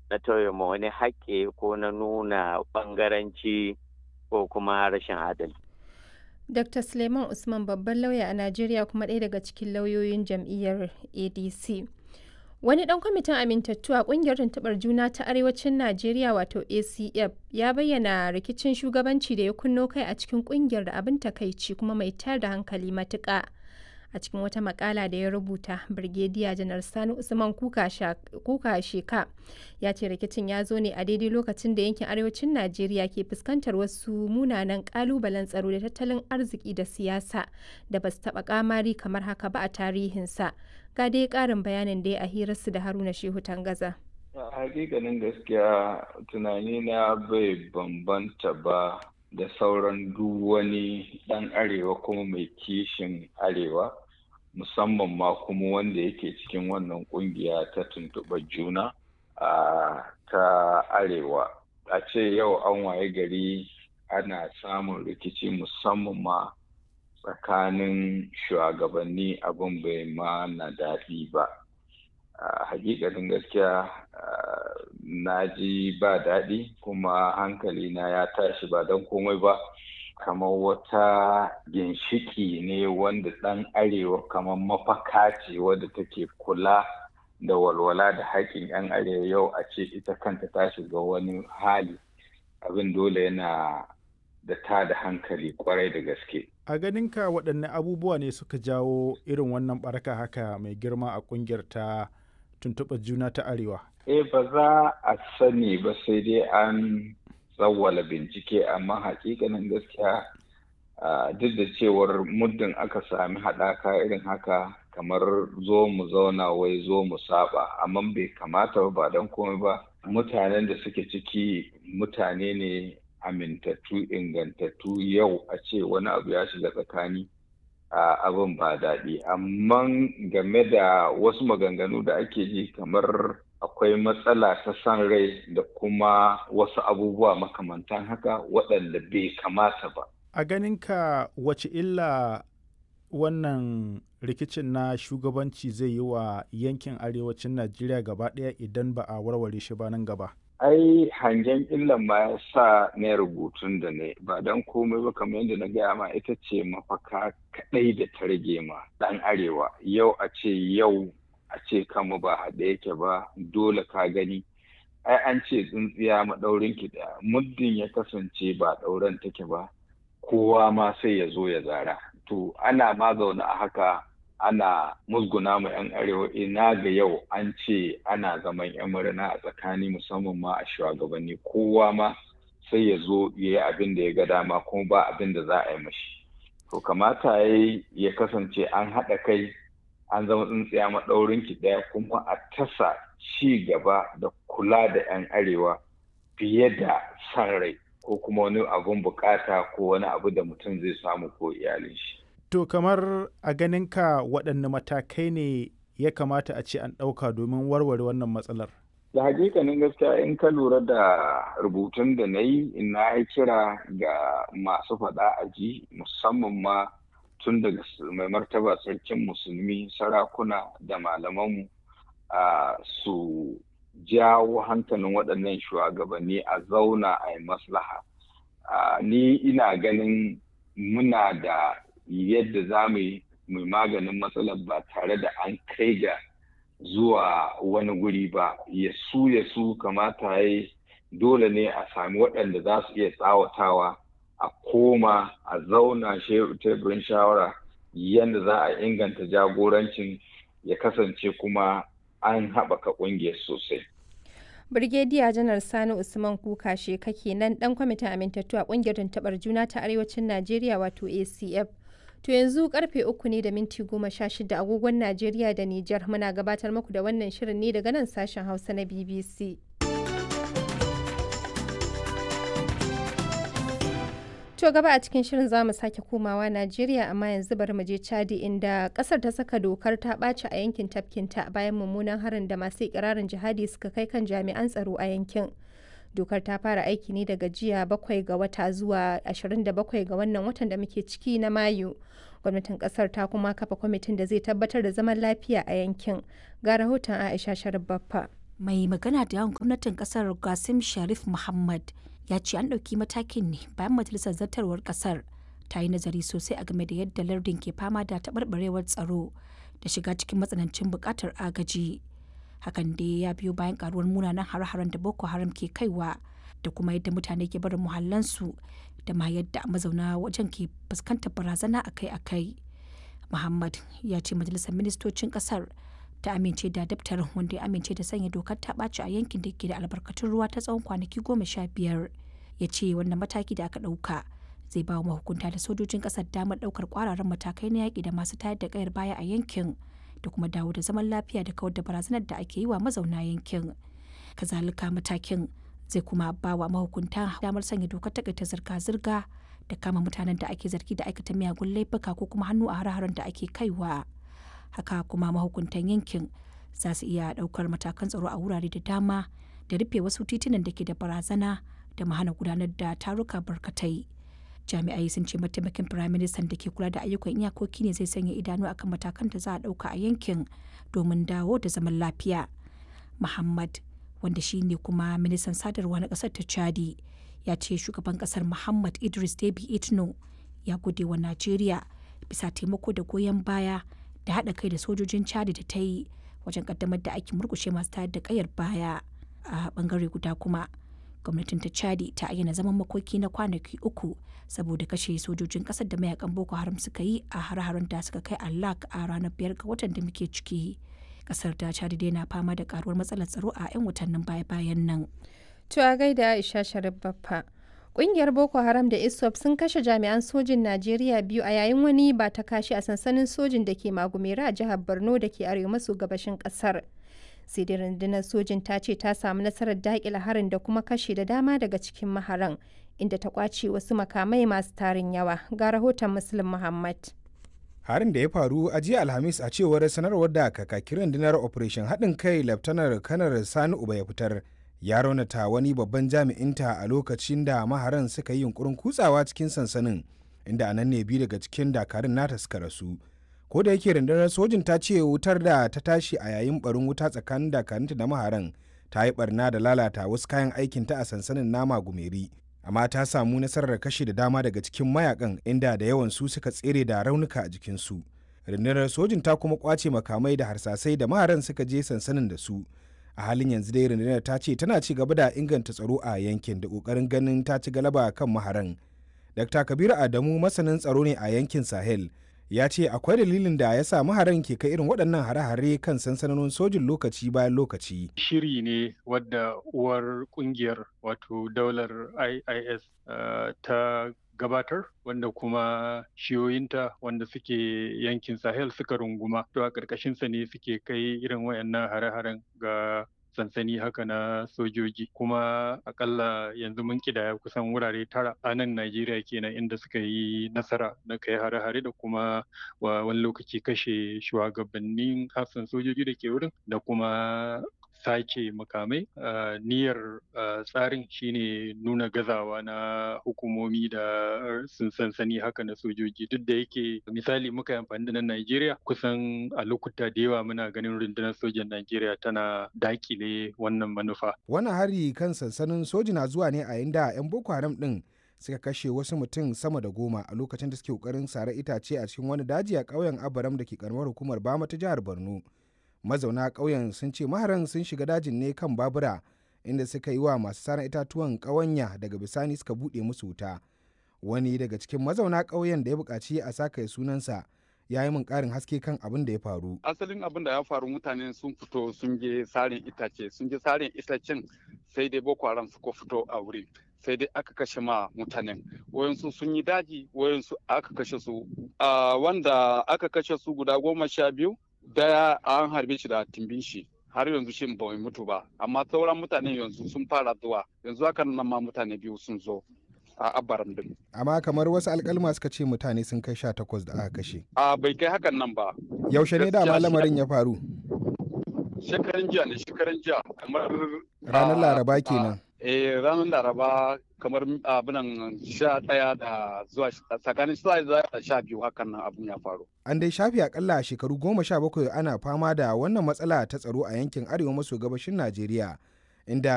na tauye ma wani haƙƙi ko na nuna ɓangaranci ko kuma rashin adalci. Dr. Suleiman Usman babban lauya a Najeriya kuma ɗaya daga cikin lauyoyin jam'iyyar ADC. Wani ɗan kwamitin amintattu a ƙungiyar tuntuɓar juna ta Arewacin Najeriya wato ACF ya bayyana rikicin shugabanci da ya kunno kai a cikin ƙungiyar da abin takaici kuma mai tayar da hankali matuƙa. A cikin wata makala da ya rubuta, Birgediya Janar Sani Usman Kuka Sheka ya ce rikicin ya zo ne a daidai lokacin da yankin Arewacin Najeriya ke fuskantar wasu munanan ƙalubalen tsaro da tattalin arziki da siyasa da ba su taɓa ƙamari kamar haka ba a tarihinsa. ga dai karin bayanin da ya a hirarsu da haruna shehu tangaza hakikanin gaskiya tunani na bai bambanta ba da sauran duk wani dan arewa kuma mai kishin arewa musamman ma kuma wanda yake cikin wannan kungiya ta tuntuɓar juna a ta arewa a ce yau an waye gari ana samun rikici musamman ma tsakanin shugabanni abin bai ma na daɗi ba hakikanin gaskiya na ji ba daɗi kuma hankali na ya tashi ba don komai ba kamar wata ginshiki ne wanda ɗan arewa kamar mafaka ce wadda take kula da walwala da haƙƙin 'yan arewa yau a ce ita kanta ta shiga wani hali abin dole yana da ta da hankali kwarai da gaske. A ganinka waɗanne abubuwa ne suka jawo irin wannan baraka haka mai girma a ƙungiyar ta tuntuɓar juna ta Arewa? Eh ba za a sani ba sai dai an tsawwala bincike amma hakikanin gaskiya duk da cewar muddin aka sami haɗaka irin haka kamar zo mu zauna wai zo mu saba amma bai kamata ba don komai ba mutanen da suke ciki mutane ne amintattu ingantattu yau a ce wani abu ya shiga tsakani a abin ba daɗi amma game da wasu maganganu da ake ji kamar akwai matsala ta san rai da kuma wasu abubuwa makamantan haka waɗanda bai kamata ba a ganinka wace illa wannan rikicin na shugabanci zai yi wa yankin arewacin najeriya gaba ɗaya idan ba a warware shi ba nan gaba ai hangen illan ma ya sa na rubutun da ne ba don komai ba kamar yadda na gaya ma ita ce mafaka kaɗai da ta rage ma ɗan arewa yau a ce yau a ce kama ba haɗe yake ba dole ka gani ai an ce tsintsiya maɗaurin ki ɗaya muddin ya kasance ba ɗauren take ba kowa ma sai ya zo ya zara to ana ma zaune a haka ana musguna ma 'yan arewa ina ga yau an ce ana zaman 'yan murna a tsakani musamman ma a shugabanni kowa ma sai ya zo ya yi abin da ya ga dama kuma ba abin da za a yi mashi to kamata ya ya kasance an haɗa kai an zama tsintsiya maɗaurin ki ɗaya kuma a tasa ci gaba da kula da 'yan arewa fiye da san rai ko kuma wani abun bukata ko wani abu da mutum zai samu ko iyalin shi To kamar a ganinka waɗanne matakai ne ya kamata a ce an ɗauka domin warware wannan matsalar? Da hakikanin gaskiya in ka lura da rubutun da na yi na yi kira ga masu faɗa a ji musamman ma tun daga mai martaba sarkin musulmi sarakuna da malamanmu su jawo hankalin waɗannan shugabanni a zauna a yi maslaha. Ni ina ganin muna da yadda za mu yi maganin matsalar ba tare da an kai ga zuwa wani guri ba ya su ya su kamata ya dole ne a sami waɗanda za su iya tsawatawa a koma a zauna teburin shawara yadda za a inganta jagorancin ya kasance kuma an haɓaka ƙungiyar sosai. Birgediya Janar Sani Usman Kuka kake nan ɗan kwamitin amintattu a ƙungiyar tuntuɓar juna ta Arewacin Najeriya wato ACF. To yanzu karfe uku ne da minti goma sha shida agogon Najeriya da Nijar muna gabatar muku da wannan shirin ne daga nan sashen Hausa na BBC. To gaba a cikin shirin za mu sake komawa Najeriya amma yanzu bari mu je Chadi inda kasar ta saka dokar ta ɓaci a yankin tafkinta bayan mummunan harin da masu ikirarin jihadi suka kai kan jami'an tsaro a yankin. dokar ta fara aiki ne daga jiya bakwai ga wata zuwa 27 ga wannan watan da muke ciki na mayu gwamnatin kasar ta kuma kafa kwamitin da zai tabbatar da zaman lafiya a yankin ga rahoton aisha sharif baffa mai magana da yawan gwamnatin kasar gasim sharif muhammad ya ce an ɗauki matakin ne bayan majalisar zartarwar kasar ta yi nazari sosai a game da yadda lardin ke fama da taɓarɓarewar tsaro da shiga cikin matsanancin buƙatar agaji hakan dai ya biyo bayan karuwar munanan hare-haren da boko haram ke kaiwa da kuma yadda mutane ke barin muhallansu da ma yadda mazauna wajen ke fuskantar barazana akai-akai muhammad ya ce majalisar ministocin kasar ta amince da daftarin wanda ya amince da sanya dokar ta ɓaci a yankin da ke da albarkatun ruwa ta tsawon kwanaki goma sha biyar ya ce wannan mataki da aka ɗauka zai ba wa mahukunta da sojojin ƙasar damar ɗaukar ƙwararren matakai na yaƙi da masu tayar da ƙayar baya a yankin da kuma dawo da zaman lafiya da kawar da barazanar da ake yi wa mazauna yankin kazalika matakin zai kuma ba wa mahukunta damar sanya dokar takaita zirga-zirga da kama mutanen da ake zargi da aikata miyagun laifuka ko kuma hannu a hare-haren da ake kaiwa haka kuma mahukuntan yankin za su iya daukar matakan tsaro a wurare da dama da rufe wasu titunan da ke da barazana da mahana gudanar da taruka barkatai jami'ai sun ce mataimakin firaministan da ke kula da ayyukan iyakoki ne zai sanya idanu akan matakan da za a dauka a yankin domin dawo da zaman lafiya muhammad wanda shi ne kuma ministan sadarwa na kasar ta chadi ya ce shugaban kasar muhammad idris debi itno ya gode wa najeriya bisa taimako da goyon baya da haɗa kai da sojojin chadi da ta yi wajen kaddamar da aikin murkushe masu tayar da kayar baya a bangare guda kuma gwamnatin ta chadi ta ayyana zaman makoki na kwanaki uku saboda kashe sojojin kasar da mayakan boko haram suka yi a har-haren da suka kai allak a ranar biyar ga watan da muke ciki kasar ta chadi dai na fama da karuwar matsalar tsaro a 'yan watannin baya-bayan nan To a gaida Aisha Sharif Baffa. Ƙungiyar Boko Haram da ISWAP sun kashe jami'an sojin Najeriya biyu a yayin wani ba ta kashi a sansanin sojin da ke Magumera a jihar Borno da ke arewa maso gabashin ƙasar. Sai dai rundunar sojin ta ce ta samu nasarar daƙile harin da kuma kashe da dama daga cikin maharan, inda ta ƙwace wasu makamai masu tarin yawa. Ga rahoton Muslim Muhammad. harin da ya faru a jiya alhamis a cewar sanarwar da kakakin rundunar operation haɗin kai laftanar kanar sani uba ya fitar ya raunata wani babban jami'inta a lokacin da maharan suka yi yunkurin kutsawa cikin sansanin inda a nan ne biyu daga cikin dakarun nata suka rasu ko da yake rundunar sojin ta ce wutar da ta tashi a yayin barin wuta tsakanin dakarunta da maharan ta yi barna da lalata wasu kayan aikinta a sansanin nama gumeri amma ta samu nasarar kashe da dama daga cikin mayakan inda da yawan su suka tsere da raunuka a jikinsu rundunar sojin ta kuma kwace makamai da harsasai da maharan suka je sansanin da su a halin yanzu dai rundunar ta ce tana ci gaba da inganta tsaro a yankin da kokarin ganin ta ci galaba kan maharan dr kabiru adamu masanin tsaro ne a yankin sahel ya ce akwai dalilin da ya sa maharan ke kai irin waɗannan hare-hare kan sansanonin sojin lokaci bayan lokaci shiri ne wadda uwar kungiyar wato daular iis uh, ta gabatar wanda kuma shiyoyinta wanda suke yankin sahel suka runguma to a ƙarƙashinsa ne suke kai irin wayannan hare-haren ga sansani haka na sojoji kuma akalla yanzu mun kidaya kusan wurare tara a nan Najeriya kenan inda suka yi nasara na kai hare-hare da kuma wani lokaci kashe shugabannin hafsan sojoji da ke wurin da kuma sake makamai niyyar tsarin shine nuna gazawa na hukumomi da sun sansani haka na sojoji duk da yake misali muka yi amfani da nan Najeriya kusan a lokuta da yawa muna ganin rundunar sojan Najeriya tana dakile wannan manufa. Wannan hari kan sansanin soji na zuwa ne a inda 'yan Boko Haram din suka kashe wasu mutum sama da goma a lokacin da suke kokarin sare itace a cikin wani daji a ƙauyen Abaram da ke karamar hukumar Bama ta jihar Borno. mazauna ƙauyen sun ce maharan sun shiga dajin ne kan babura inda suka yi wa masu saran itatuwan ƙawanya daga bisani suka buɗe musu wuta wani daga cikin mazauna ƙauyen da ya buƙaci a saka sunansa ya yi min ƙarin haske kan abin da ya faru asalin abin da ya faru mutane sun fito sun je sarin itace sun je sarin itacen sai dai boko haram suka fito a wurin sai dai aka kashe ma mutanen wayansu sun yi daji wayansu aka kashe su wanda aka kashe su guda goma sha biyu daya an harbe shi da timbin shi har yanzu shi bai mutu ba amma sauran mutane yanzu sun fara zuwa yanzu haka nan ma mutane biyu sun zo a abaran din amma kamar wasu alkalma suka ce mutane sun kai sha takwas da aka kashe a bai kai hakan nan ba yaushe ne da lamarin ya faru shekaran jiya ne shekaran jiya kamar ranar laraba kenan eh ranar laraba kamar abinan sha ɗaya da zuwa tsakanin sha da sha biyu hakan nan abun ya faru an dai shafi akalla shekaru goma sha bakwai ana fama da wannan matsala ta tsaro a yankin arewa maso gabashin najeriya inda